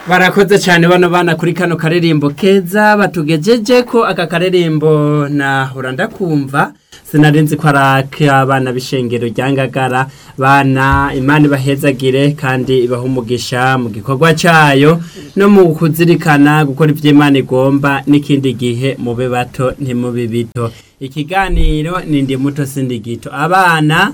barakoze cyane bano bana kuri kano karirimbo keza batugejeje ko aka karirimbo nahora ndakumva sinarinzi ko ari abana b'ishengero rya ngagara bana imana ibahezagire kandi ibaha umugisha mu gikorwa cyayo no mu kuzirikana gukora ibyo imana igomba n'ikindi gihe mube bato ntimube bito ikiganiro ni ndi muto sindi gito abana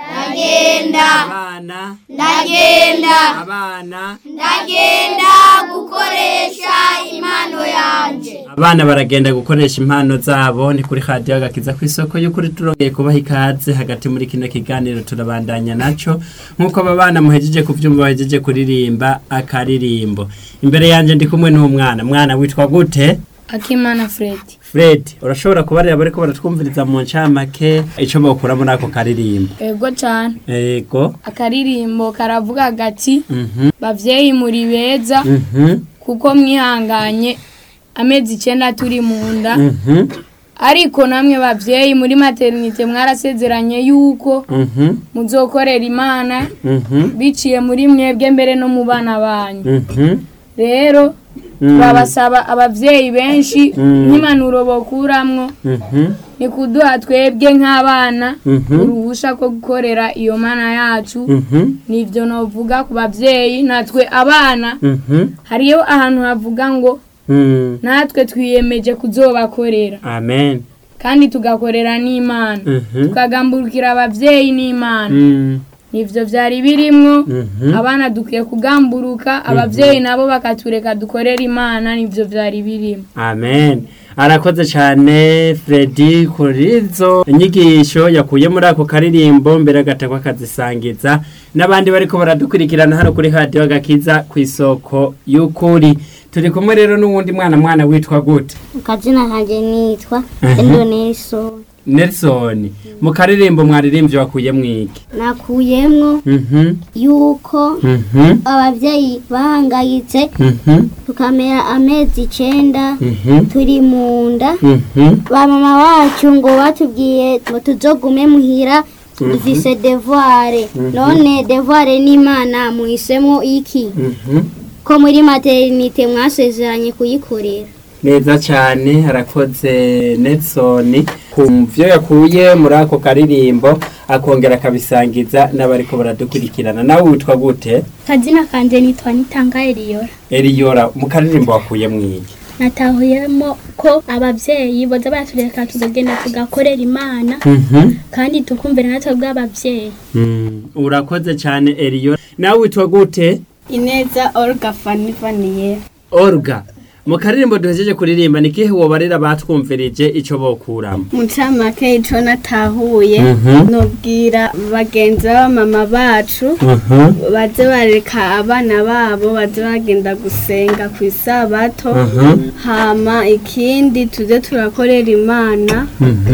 ndagenda abana ndagenda abana ndagenda gukoresha impano yanje abana baragenda gukoresha impano zabo ni kuri radiyo agakiza ku isoko y'ukuri turongeye kubaha ikaze hagati muri kino kiganiro turabandanya naco nk'uko aba bana muhejeje kuvyumva bahejeje kuririmba akaririmbo imbere yanje ndi kumwe n'umwana mwana witwa gute akimana fred fred urashobora kubarira bariko baratwumviriza mu ncamake ico bokura muri ako karirimbo ego cyane ego akaririmbo karavuga gati mhm bavyeyi muri beza mhm kuko mwihanganye amezi icenda turi mu nda mhm ariko namwe bavyeyi muri maternite mwarasezeranye yuko mhm muzokorera imana mhm biciye muri mwebwe mbere no mu bana banyu mhm rero turabasaba abavyeyi benshi Mm. nk'impanuro bokuramwo mhm ni kuduha twebwe nk'abana Mhm. uruhusha ko gukorera iyo mana yacu mhm nivyo novuga ku bavyeyi natwe abana mhm hariyo ahantu havuga ngo mhm natwe twiyemeje kuzobakorera amen kandi tugakorera n'imana mhm tukagamburukira abavyeyi n'imana mhm nivyo vyari birimwo Mhm. abana dukwiye kugamburuka abavyeyi nabo bakatureka dukorera imana nivyo vyari birimo amen arakoze cyane Freddy kuri izo inyigisho yakuye muri ako karirimbo mbere agatakwa akazisangiza n'abandi bariko baradukurikirana hano kuri radiyo agakiza ku isoko y'ukuri turi kumwe rero n'uwundi mwana mwana witwa gute akazina kanjye nitwa Mhm. endoneso nelson mu karirimbo mwaririmbye wakuye mwiki nakuyemwo mhm yuko mhm abavyeyi bahangayitse mhm tukamera amezi icenda mhm turi mu nda mhm ba mama wacu ngo batubwiye ngo tuzogume muhira dufise devoire none devoire n'imana muhisemwo iki mhm ko muri maternite mwasezeranye kuyikorera neza cyane harakoze Nelson ku byo yakuye muri ako karirimbo akongera akabisangiza n'abariko baradukurikirana nawe witwa gute kazina kanje nitwa nitanga eliyora Eliyora mu karirimbo wakuye mwiki natahuyemo ko abavyeyi boza baratureka tuzogenda tugakorera imana kandi tukumvira natwe bw'abavyeyi urakoze cyane Eliyora nawe witwa gute ineza olga fani vaniyera Olga mu karirimbo duhejeje kuririmba ni kihe wobarira batwumvirije ico bokuramo mu ncamake ico natahuye Mhm. nobwira bagenzi b'abamama bacu baze bareka abana babo baze bagenda gusenga ku isabato hama ikindi tuze turakorera imana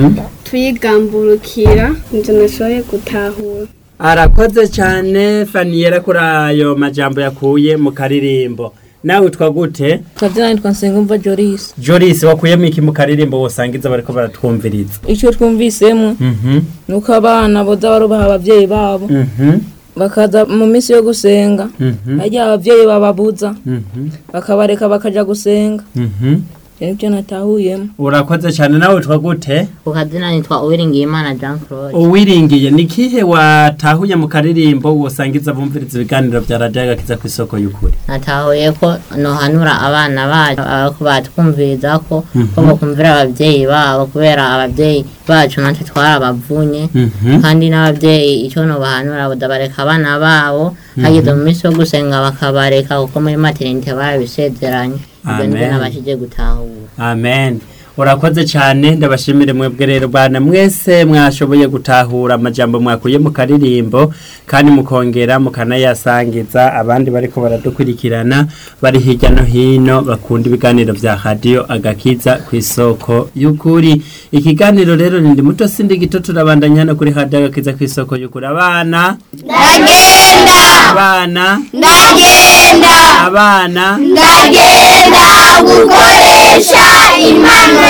tuyigamburukira nivyo nashoboye gutahura arakoze cyane faniyera kuri ayo majambo yakuye mu karirimbo nawe witwa gute kazina nitwa nsengumva joris Joris wakuyemo iki mu karirimbo wosangiza bariko baratwumviriza icyo twumvisemo Mhm ni uko abana boza barubaha abavyeyi babo mhm bakaza mu minsi yo gusenga mhm harya abavyeyi bababuza mhm bakabareka bakaja gusenga mhm ivyo nivyo natahuyemo urakoze cyane nawe witwa gute ku kazina nitwa uwiringiyimana jean claude uwiringiye ni kihe watahuye mu karirimbo wosangiza bumviriza ibiganiro bya radiyo agakiza ku isoko y'ukuri natahuye ko nohanura abana bacu ako batwumviriza ko ko Mhm. bakumvira abavyeyi babo kubera abavyeyi bacu natwe twarabavunye Mhm. kandi n'abavyeyi icyo nobahanura bodabareka abana babo hageze mu minsi yo gusenga bakabareka kuko muri materinite barabisezeranye ibyo nibyo Amen. nabashije gutahura amen urakoze cyane ndabashimire mwebwe rero bana mwese mwashoboye gutahura amajambo mwakuye mu karirimbo kandi mukongera mukanayasangiza abandi bariko baradukurikirana bari hirya no hino bakunda ibiganiro vya radiyo agakiza ku isoko y'ukuri ikiganiro rero ni ndi muto sindi gito turabandanya hano kuri radiyo agakiza ku isoko y'ukuri abana ndagenda abana ndagenda abana ndagenda gukoresha impano yanjye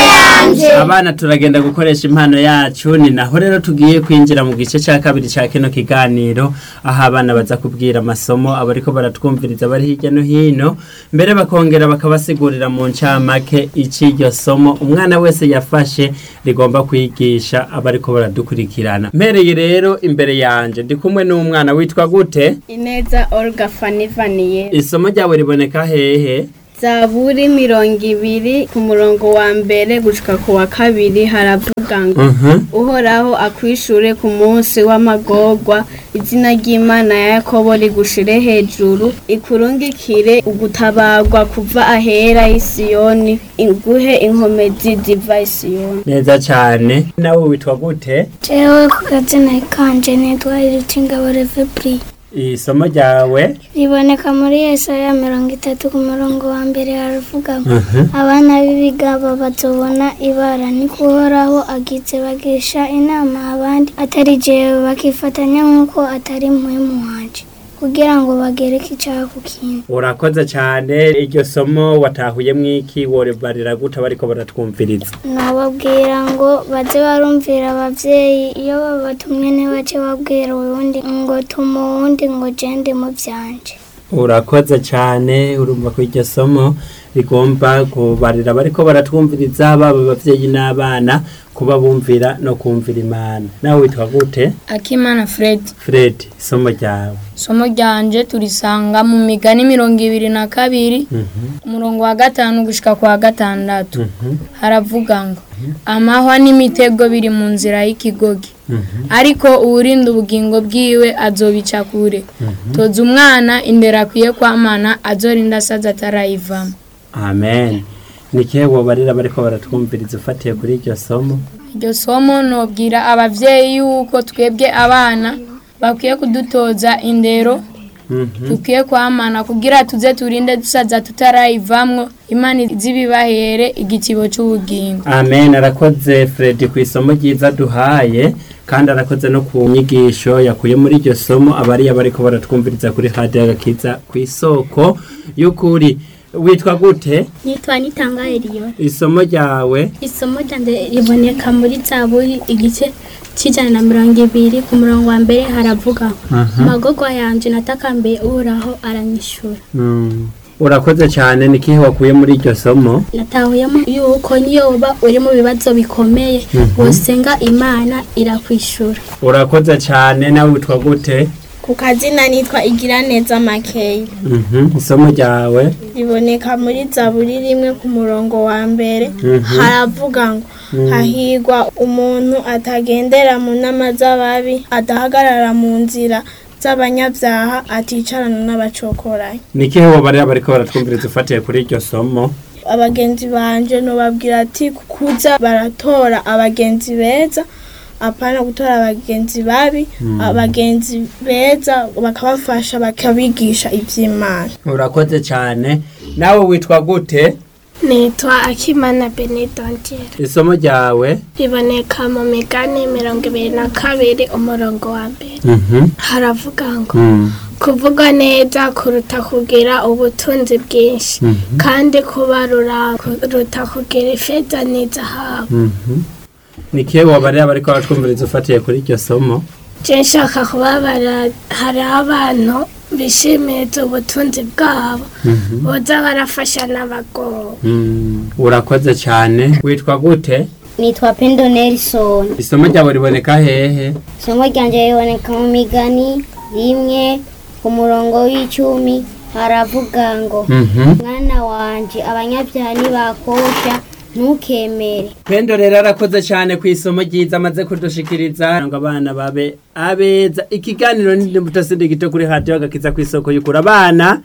yanje abana turagenda gukoresha impano yacu ni naho rero tugiye kwinjira mu gice cya kabiri cya kino kiganiro aho abana baza kubwira amasomo abariko baratwumviriza bari hirya no hino mbere bakongera bakabasigurira mu ncamake ic'iryo somo umwana wese yafashe rigomba kwigisha abariko baradukurikirana mpereye rero imbere yanje ndi kumwe n'umwana witwa gute ineza olga fanivaniye isomo ryawe riboneka hehe zaburi mirongo ibiri ku murongo wa mbere gushika ku wa kabiri haravuga ngo Mhm. uhoraho akwishure ku munsi w'amagorwa izina ry'imana ya yakobo rigushire hejuru ikurungikire ugutabarwa kuva ahera y'isiyoni iguhe inkomezi ziva isiyoni neza cyane nawe witwa gute jewe ku gazina kanje nitwa irutingabo revebri isomo ryawe riboneka muri yesaya mirongo itatu ku murongo wa mbere haravuga ngo Mhm. abana b'ibigabo bazobona ibara ni kuhoraho agize bagisha inama abandi atari jewe bakifatanya nk'uko atari muhimu wanje kugira ngo bagereke icyaha ku kintu urakoze cyane iryo somo watahuye mwiki worebarira gute bariko baratwumviriza nababwira ngo baze barumvira abavyeyi iyo babatumye ntibace babwira uwundi ngo tuma uwundi ngo jende mu vyanje urakoze cyane urumva ko iryo somo rigomba kubarira bariko baratwumviriza baba abavyeyi n'abana kuba bumvira no kumvira imana nawe witwa gute akimana fred fred isomo ryawe isomo ryanje turisanga mu migani mirongo ibiri na kabiri Mhm, umurongo wa gatanu gushika ku wa gatandatu mhm, haravuga ngo amahwa n'imitego biri mu nzira y'ikigogi mhm, ariko uwurinda ubugingo bwiwe azobica kure toza umwana indera akwiye kwamana azorinda asaza atarayivamo amen ni kihe wobarira bariko baratwumviriza ufatiye kuri iryo somo iryo somo nobwira abavyeyi yuko twebwe abana bakwiye kudutoza indero Mhm. dukwiye kwamana kugira tuze turinde dusaza tutarayivamwo imana izibibahere igitibo c'ubugingo amen arakoze fred ku isomo ryiza duhaye kandi arakoze no ku nyigisho yakuye muri iryo somo abariya bariko baratwumviriza kuri hadiyo agakiza ku isoko y'ukuri witwa gute nitwa nitanga eliyo isomo ryawe isomo ryanje riboneka muri zaburi igice cy'ijana na mirongo ibiri ku murongo wa mbere haravuga amagorwa yanje natakambiye uhoraho aranyishura Mm. urakoze cyane ni kihe wakuye muri iryo somo natahuyemo yuko niyo uba uri mu bibazo bikomeye wosenga imana irakwishura urakoze cyane nawe witwa gute ku kazina nitwa igiraneza makeyi Mhm. isomo ryawe riboneka muri zaburi rimwe ku murongo wa mbere Mhm. haravuga ngo hahigwa umuntu atagendera mu nama z'ababi adahagarara mu nzira z'abanyabyaha aticarana n'abacokoranyi ni kihe wobarira bariko baratwumviriza ufatiye kuri iryo somo abagenzi banje nobabwira ati kuza baratora abagenzi beza apana gutora abagenzi babi abagenzi beza bakabafasha bakabigisha iby'imana urakoze cyane nawe witwa gute nitwa akimana benedongere isomo ryawe riboneka mu migani mirongo ibiri na kabiri umurongo wa mbere Mhm. haravuga ngo Mm. kuvuga neza kuruta kugira ubutunzi bwinshi Mhm. kandi kubarura kuruta kugira ifeza n'izahabu Mhm. ni kihe wobarira bariko baratwumviriza ufatiye kuri iryo somo je nshaka kubabara hari abantu bishimiriza ubutunzi bwabo Mhm. boza barafasha n'abagowe Mm. urakoze cyane witwa gute nitwa pendo nelson isomo ryawe riboneka hehe isomo ryanje riboneka mu migani rimwe ku murongo w'icumi haravuga ngo Mhm. mwana wanje abanyabyaha ntibakosha ntukemere pendo rero arakoze cyane ku isomo ryiza amaze kudushikiriza ngo abana babe abeza ikiganiro ni imbuto sindi gito kuri hadiyo agakiza ku isoko y'ukura abana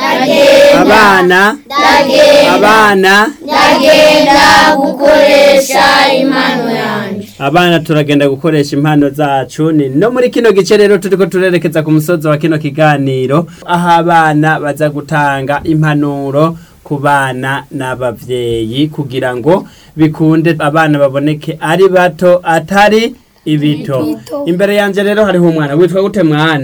abana abana ndagenda gukoresha impano yanjye abana turagenda gukoresha impano zacu ni no muri kino gice rero turiko turerekeza ku musozi wa kino kiganiro aho abana baza gutanga impanuro ku bana n'abavyeyi kugira ngo bikunde abana baboneke ari bato atari ibito imbere yanje rero hariho umwana witwa gute mwana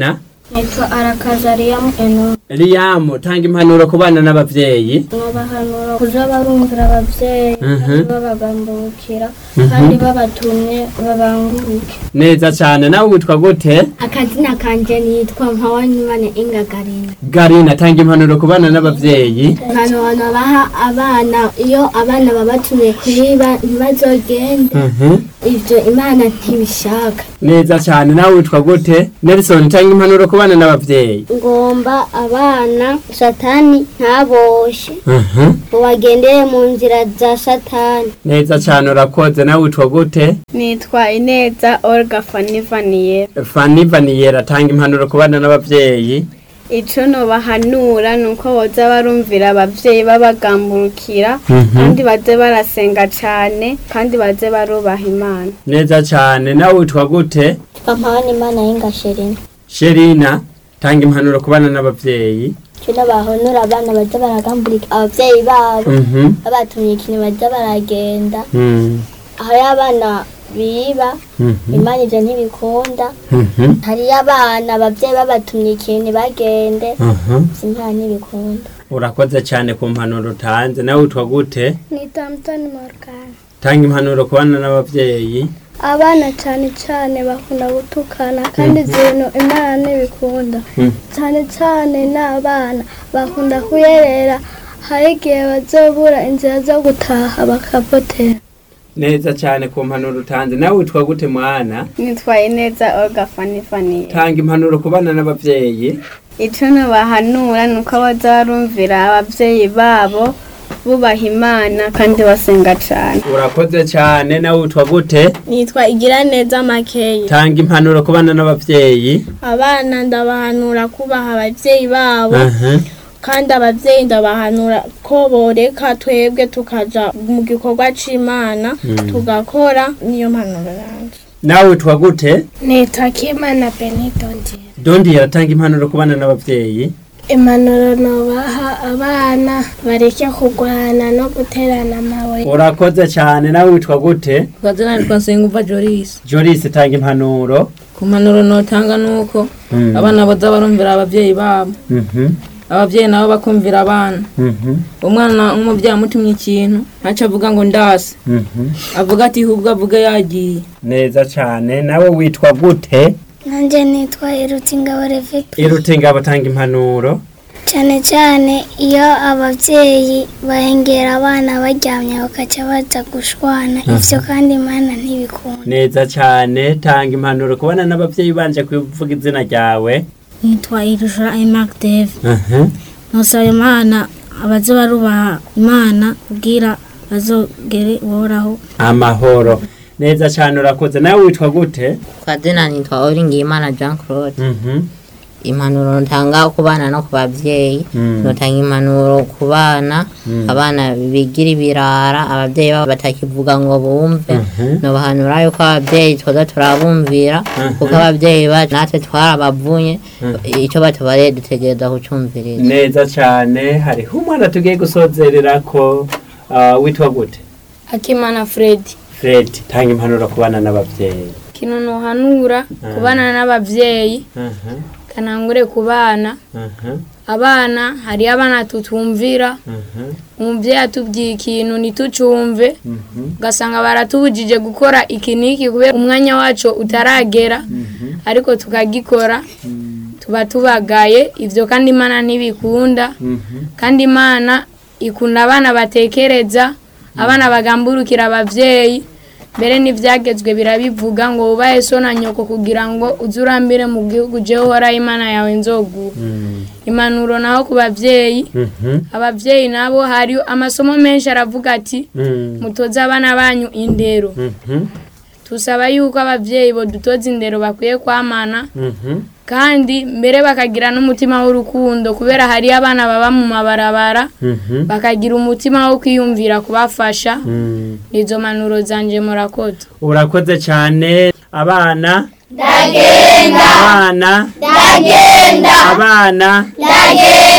nitwa arakazariyamu eno Liam tanga impanuro ku bana n'abavyeyi nkabahanura kuza barumvira abavyeyi Mhm. babagambukira Mhm. kandi babatumye babanguruke neza cane nawe witwa gute akazina kanje nitwa mpawanyimane ingagarina Garina tanga impanuro ku bana n'abavyeyi impanuro baha abana iyo abana babatumye kwiba ntibazogende Mhm. ivyo imana ntibishaka neza cane nawe witwa gute Nelson tanga impanuro ku bana n'abavyeyi ngomba abana satani ntaboshe Mhm. ngo bagendere mu nzira za satani neza cane urakoze nawe witwa gute nitwa ineza olga fanivaniye Fanny Vaniyera tanga impanuro ku bana n'abavyeyi ico nobahanura ni uko boza barumvira abavyeyi babagamburukira Mhm. kandi baze barasenga cane kandi baze barubaha imana neza cane nawe witwa gute mpawanyimana y'ingasherina Sherina tanga impanuro ku bana n'abavyeyi kino bahonura abana baza baragambulika abavyeyi babo Mhm. babatumye ikintu baza baragenda Mm. hariyo abana biba Mhm. imana ivyo ntibikunda Mhm. hariyo abana abavyeyi babatumye ikintu bagende Mhm. imana ntibikunda urakoze cyane ku mpanuro utanze nawe witwa gute nitwa mutoni morgana tanga impanuro ku bana n'abavyeyi abana cyane cyane bakunda gutukana kandi Mhm. ibintu imana ntibikunda Mm. cyane cyane n'abana bakunda kuyerera hari igihe bazobura inzira zo gutaha bakapotera neza cyane ku mpanuro utanze nawe witwa gute mwana nitwa ineza olga fanivaniye tanga impanuro ku bana n'abavyeyi ico nobahanura ni uko boza barumvira abavyeyi babo bubaha imana kandi basenga cane urakoze cyane nawe witwa gute nitwa igira neza makeya tanga impanuro ku bana n'abavyeyi abana ndabahanura kubaha abavyeyi babo Aha. kandi abavyeyi ndabahanura ko boreka twebwe tukaja mu gikorwa c'imana Mm. tugakora niyo mpanuro yanje nawe witwa gute nitwa kimana benitongera dondi yaratanga impanuro ku bana n'abavyeyi impanuro nobaha abana bareke kurwana no guterana amabuye urakoze cyane nawe witwa gute ukazina nitwa nsengumva joris joris tanga impanuro ku mpanuro notanga nuko Mm. abana baza barumvira abavyeyi babo Mhm. abavyeyi nabo bakumvira abana Mhm. umwana nk'umuvyeyi amutumye ikintu ntaco avuga ngo ndase Mhm. avuga ati hubwo avuge yagiye neza cyane nawe witwa gute nanjye nitwa irutingabo reveka irutinga batanga impanuro cyane cyane iyo ababyeyi bahengera abana baryamye bakaca baza gushwana ivyo kandi imana ntibikunda neza cyane tanga impanuro ku bana n'abavyeyi banje kuvuga izina ryawe nitwa irusha emark dave Aha. nosaba imana abaze barubaha imana kugira bazogere uhoraho amahoro neza cyane urakoze nawe witwa gute kazina nitwa Uwingiyimana Jean Claude Mhm. impanuro ntanga ku bana no ku bavyeyi Mm. notanga impanuro ku bana Mm. abana bigira ibirara abavyeyi babo batakivuga ngo bumve Mhm. nobahanura yuko abavyeyi twoza turabumvira Mhm. kuko abavyeyi bacu natwe twarabavunye Mhm. ico batubareye dutegereza kucumviriza neza cyane hariho umwana tugiye gusozerera ko uh, witwa gute akimana fredi fred tanga impanuro ku bana n'abavyeyi kino nohanura ku bana n'abavyeyi Aha. kanangure ku bana Aha. abana hariyo abana tutumvira Aha. umuvyeyi atubwiye ikintu ntitucumve Mhm. ugasanga baratubujije gukora iki n'iki kubera umwanya wacu utaragera Mhm. ariko tukagikora tuba tubagaye ivyo kandi imana ntibikunda Mhm. kandi imana ikunda abana batekereza abana bagamburukira abavyeyi mbere n'ivyagezwe birabivuga ngo wubahe so na nyoko kugira ngo uze urambire mu gihugu jewe uhoraho imana yawe nzoguha Mm. impanuro naho ku bavyeyi Mhm. abavyeyi nabo hari amasomo menshi aravuga ati Mm. mutoze abana banyu indero Mhm. tusaba yuko abavyeyi bodutoza indero bakwiye kwamana Mhm. kandi mbere bakagira n'umutima w'urukundo kubera hariyo abana baba mu mabarabara Mhm. bakagira umutima wo kwiyumvira kubafasha Mm. nizo manuro zanje murakoze urakoze cyane abana ndagenda abana ndagenda abana ndagenda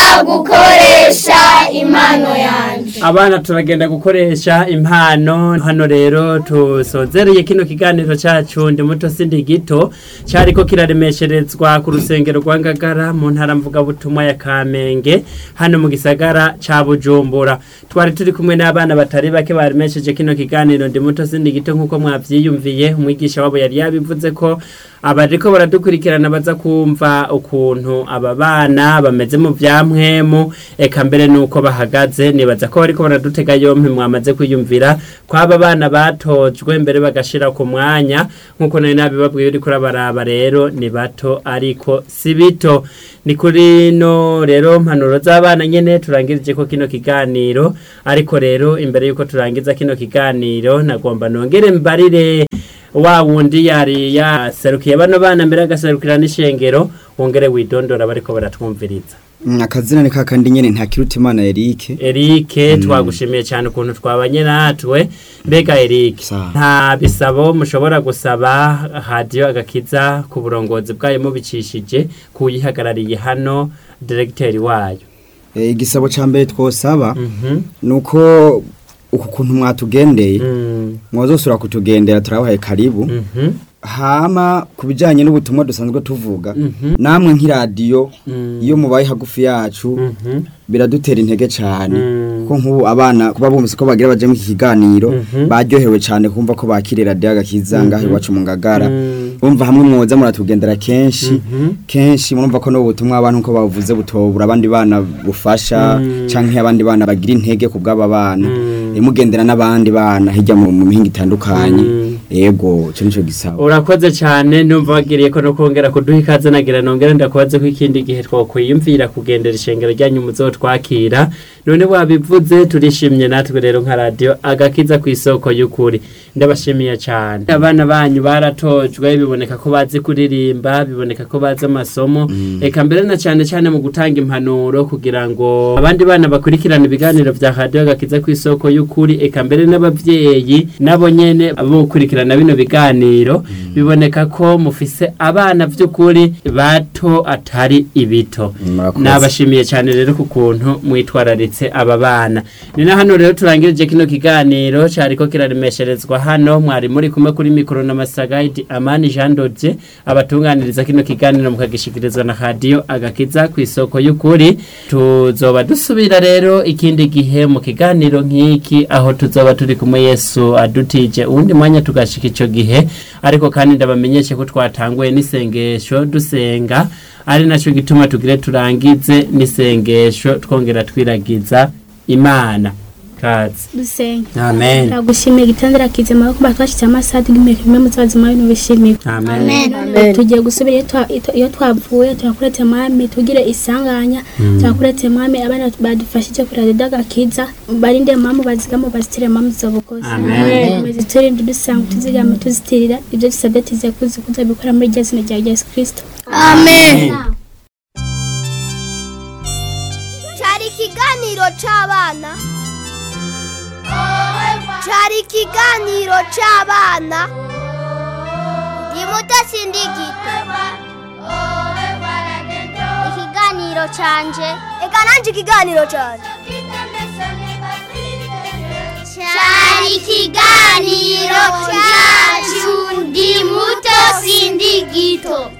gukoresha impano yanjye abana turagenda gukoresha impano hano rero tusozereye kino kiganiro cyacu ndi muto sindi gito cyariko kiraremesherezwa ku rusengero rwa ngagara mu ntara mvugabutumwa ya kamenge hano mu gisagara ca bujumbura twari turi kumwe n'abana batari bake baremesheje kino kiganiro ndi muto sindi gito nk'uko mwavyiyumviye umwigisha wabo yari yabivuze ko abariko baradukurikirana baza kumva ukuntu aba bana bameze mu vyamwemu eka mbere nuko bahagaze nibaza ko bariko baradutega yompi mwamaze kwiyumvira ko aba bana batojwe mbere bagashira ku mwanya nk'uko nari nabibabwiye uriko urabaraba rero ni bato ariko si bito ni kuri no rero mpanuro z'abana nyene turangirije ko kino kiganiro ariko rero imbere yuko turangiza kino kiganiro nagomba nongere mbarire wa wundi yari yaserukiye bano bana mbere agaserukira n'ishengero wongere widondora bariko baratwumviriza Mm, akazina ni kakandi nyene nta kiruta imana Eric Eric twagushimiye cyane ukuntu twabanye natwe mbega Eric Sawa. nta bisabo mushobora gusaba radio agakiza ku burongozi bwayo mubicishije kuyihagarariye hano directeur wayo Eh, igisabo ca mbere twosaba Mhm. nuko uku kuntu mwatugendeye Mm. mwazosura kutugendera turabahaye karibu Mhm. hama ku bijanye n'ubutumwa dusanzwe tuvuga Mhm. namwe nk'iradiyo Mm. iyo mubaye hagufi yacu Mhm. biradutera intege cyane Mm. ko nk'ubu abana kuba bumvise ko bagira baje mu iki kiganiro Mhm. baryohewe cyane kumva ko bakiriye radiyo agakiza ngaho iwacu mu ngagara Mm. bumva hamwe mwoza muratugendera kenshi Mhm. kenshi murumva ko n'ubu butumwa abantu uko bavuze butobura abandi bana bufasha Mm. canke abandi bana bagira intege ku bw'aba bana Mm. Eh, mugendera n'abandi bana hirya mu mu mihinga itandukanye Mm. yego ico nico gisaba urakoze cyane numva wagiriye ko no kongera kuduha ikaze nagira nongera ndakubaze ko ikindi gihe twakwiyumvira kugendera ishengero ryanyu muzotwakira none wabivuze turishimye natwe rero nka radio agakiza ku isoko y'ukuri ndabashimiye cyane abana banyu baratojwe biboneka ko bazi kuririmba biboneka ko bazi amasomo eka mbere na cyane cyane mu gutanga impanuro kugira ngo abandi bana bakurikirane ibiganiro vya radio agakiza ku isoko y'ukuri eka mbere n'abavyeyi nabo nyene abo gukurikirana bino biganiro biboneka ko mufise abana vy'ukuri bato atari ibito Murakoze. nabashimiye cyane rero ku kuntu mwitwararitse aba bana ni na hano rero turangirije kino kiganiro cyariko kiraremesherezwa hano mwari muri kumwe kuri mikoro na masagaidi amani jean dodje abatunganiriza kino kiganiro mukagishikirizwa na radio agakiza ku isoko y'ukuri tuzoba dusubira rero ikindi gihe mu kiganiro nk'iki aho tuzoba turi kumwe yesu adutije uwundi mwanya tugashika ico gihe ariko kandi ndabamenyeshe ko twatanguye n'isengesho dusenga ari nacyo gituma tugire turangize n'isengesho twongera twiragiza imana kazi dusenge amen ndagushimiye gitandira kizima ko batwashyize amasaha y'imyaka imwe mu buzima bino bishimiye amen tugiye gusubira iyo twa- iyo- iyo twavuye turakuretse mwami tugire isanganya turakuretse mwami abana badufashije kurada dagakiza barinde mamu bazigamo bazitire mamu zobukozi Amen. tuziturinde dusanga tuzigama tuzitirira ibyo dusabye tuziye kuzi kuza bikora muri rya zina rya yesu kirisito amen cyari ikiganiro cy'abana cyari ikiganiro cy'abana ni muto sindikito ikiganiro cyanje reka nanjye ikiganiro cyanje cyari ikiganiro cyacu ndi muto sindikito